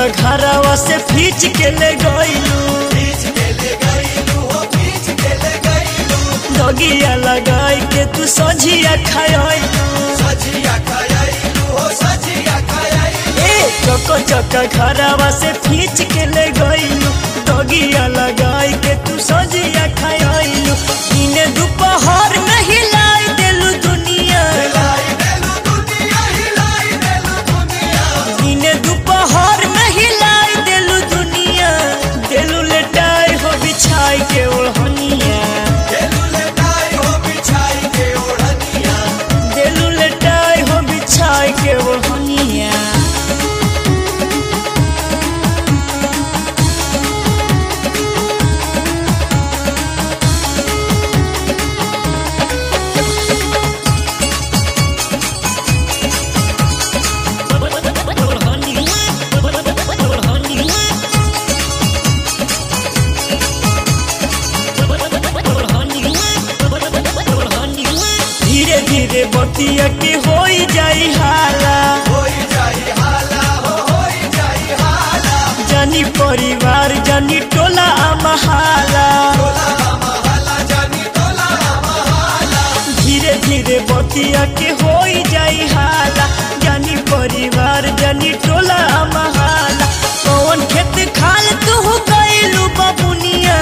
चक्का घरवा से खींच के ले गईलू दगिया लगाई के तू सझिया खायलू ए चक्का चक्का घरवा से खींच के ले गईलू दगिया लगाई के तू सझिया खायलू इने दोपहर में हिलाई देलू दुनिया इने दोपहर में हिलाई देलू दुनिया देलू लेटाई हो बिछाई के ओढ़निया देलू लेटाई हो बिछाई के ओढ़निया धीरे धीरे बतिया के होई जाई हाला जानी परिवार जानी टोला महाला धीरे धीरे बतिया के होई जाई हाला जानी परिवार जानी टोला महाला कौन खेत खाल तू गईलू बबुनिया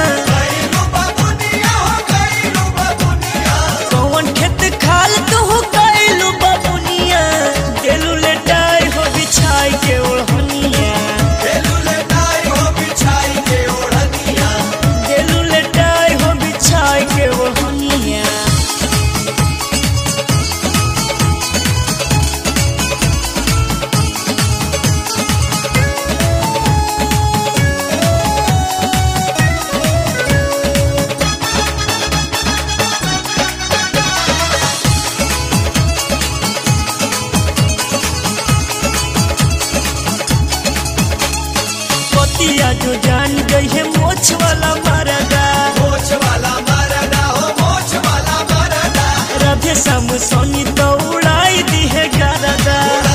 कौन खेत खाल तू गईलू बबुनिया देलू लेटाई हो बिछाई के ओढ़निया देलू लेटाई हो बिछाई के ओढ़निया पतिया जो जान गई है मोछ वाला मरदा राधे श्याम सोनी तो उड़ाई दी है गरदा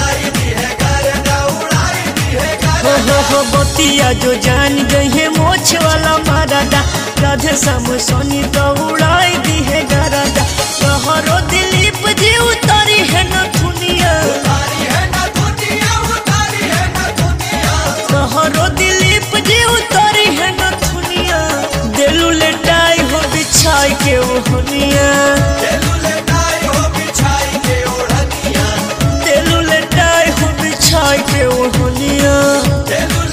हो हो हो बतिया जो जान गई है मोछ वाला मरदा राधे श्याम सोनी तो उड़ाई दी है गरदा कहरो दिलीप जी उतारी है न दुनिया कहरो दिलीप जी उतारी है न दुनिया दिलू लेटाई हो बिछाई के ओहनिया दिलू लेटाई हो बिछाई के ओहनिया दिल